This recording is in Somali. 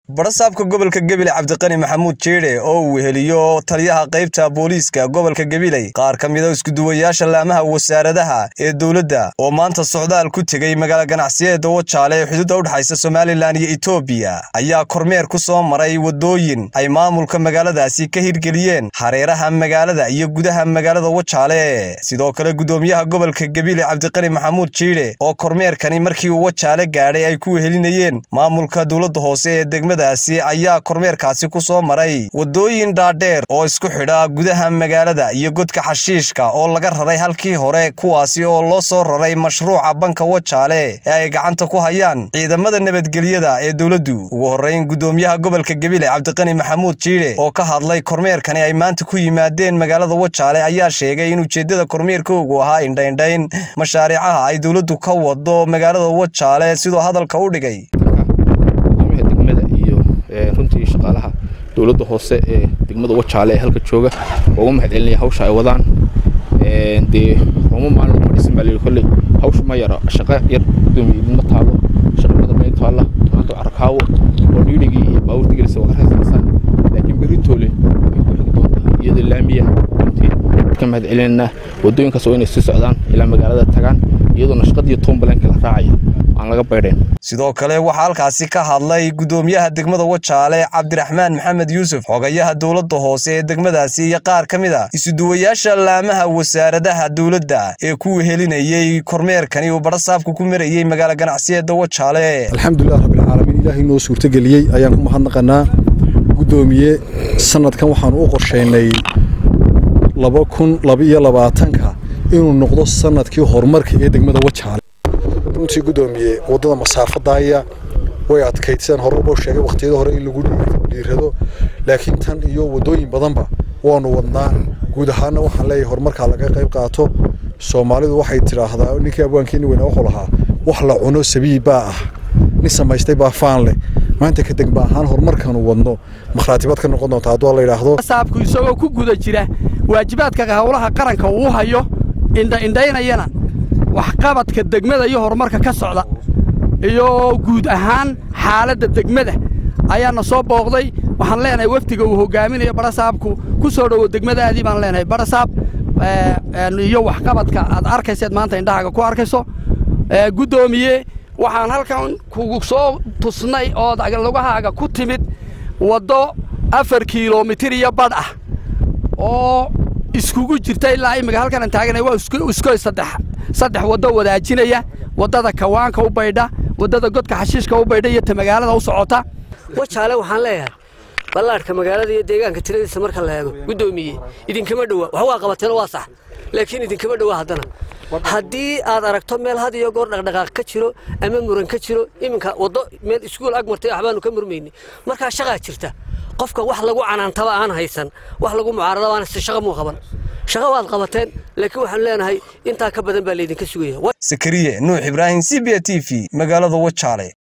barasaabka gobolka gebile cabdiqani maxamuud jeedhe oo uu weheliyo taliyaha qaybta booliiska gobolka gebiley qaar ka mida iskuduwayaasha laamaha wasaaradaha ee dowladda oo maanta socdaal ku tegey magaala ganacsiyeeda wajaale ee xuduudda udhexaysa somalilan iyo etoobiya ayaa kormeer ku soo maray waddooyin ay maamulka magaaladaasi ka hirgeliyeen hareeraha magaalada iyo gudaha magaalada wajaale sidoo kale gudoomiyaha gobolka gebile cabdiqani maxamuud jiidhe oo kormeerkani markii uu wajaale gaadhay ay ku wehelinayeen maamulka dowladda hoose ee degmadaasi ayaa kormeerkaasi ku soo maray waddooyin dhaadheer oo isku xidha gudaha magaalada iyo godka xashiishka oo laga raray halkii hore kuwaasi oo loo soo raray mashruuca banka wajaale ee ay gacanta ku hayaan ciidamada nabadgelyada ee dowladdu ugu horrayn gudoomiyaha gobolka gebile cabdiqani maxamuud jiidhe oo ka hadlay kormeerkani ay maanta ku yimaadeen magaalada wajaale ayaa sheegay in ujeeddada kormeerkoogu ahaa indhaindhayn mashaariicaha ay dowladdu ka wado magaalada wajaale sidoo hadalka u dhigay gudoomiyaha degmada iyo runtii shaqaalaha dowladda hoose ee degmada wajaale ee halka jooga uga mahad celinaya hawsha ay wadaan dee roma maalin laguma dhisin baa layidhi kolley hawsha ma yaro shaqo yar gudoomiye idinma taalo shaqa badan may taalla maanta carakaawo oo dhiidhigii iyo baawurta gelisa waa ka raysanaysaan laakiin berri toole way ku xigi doontaa iyadoo laamiya runtii ka mahad celinaynaa waddooyinkaas waa inay sii socdaan ilaa magaalada tagaan iyadoona shaqadiiyo toombalenka la raacaya aan laga baydhayn sidoo kale waxaa halkaasi ka hadlay gudoomiyaha degmada wajaale cabdiraxmaan maxamed yuusuf xogayaha dowladda hoose ee degmadaasi iyo qaar ka mid a isuduwayaasha laamaha wasaaradaha dowladda ee ku wehelinayey kormeerkani uu barasaabku ku marayey magaala ganacsiyeeda wajaale alxamdulilah rabbilcaalamiin ilaahay noo suurtageliyey ayaan ku mahadnaqanaa gudoomiye sanadkan waxaanu u qorshaynay laba kun labaiyo labaatanka inuu noqdo sanadkii horumarka ee degmada wajaale runtii gudoomiye waddada masaafadaaya way adkayd sidaan hore uboo sheegay wakhtiyada hore in lagu dhiirado laakiin tan iyo waddooyin badanba waanu wadnaa guud ahaana waxaan leeyahay horumarkaa laga qayb qaato soomaalidu waxay tidhaahdaa ninkii abwaankeeni weynaa wuxuu lahaa wax la cuno sabiib baa ah nin samaystay baa faan leh maanta ka degma ahaan horumarkaanu wadno makhraatibaad ka noqon doonta hadduu la yidhaahdo saabku isagoo ku guda jira waajibaadka howlaha qaranka uu hayo indhaindhaynayana waxqabadka degmada iyo horumarka ka socda iyo guud ahaan xaaladda degmada ayaana soo booqday waxaan leenahay wafdiga uu hogaaminayo barasaabku ku soo dhowo degmadaadii baan leenahay barasaab iyo waxqabadka aad arkayseed maanta indhahaaga ku arkayso guddoomiye waxaan halkan kugu soo tusnay ood lugahaaga ku timid waddo afar kilomitir iyo badh ah oo iskugu jirta ilaa imika halkanan taaganay waa iskoy saddex saddex waddo wadaajinaya waddada kawaanka u baydha waddada godka xashiishka u baydha iyo ta magaalada u socota wajaale waxaan leeyahay ballaadhka magaalada iyo deegaanka tiradiisa marka la eego guddoomiye idinkama dhowa wax waa qabateen waa sax laakiin idinkama dhowa haddana haddii aad aragto meel had iyo goor dhaqdhaqaaq ka jiro ama muran ka jiro iminka waddo meel iskuul ag martay waxbaanu ka murmayni markaa shaqaa jirta qofka wax lagu canaantaba aan haysan wax lagu mucaarada aan shaqa muu qaban shaqa waad qabateen laakiin waxaan leenahay intaa ka badan baa laydinka sugaya sakariye nuux ibraahim c b t v magaalada wajaale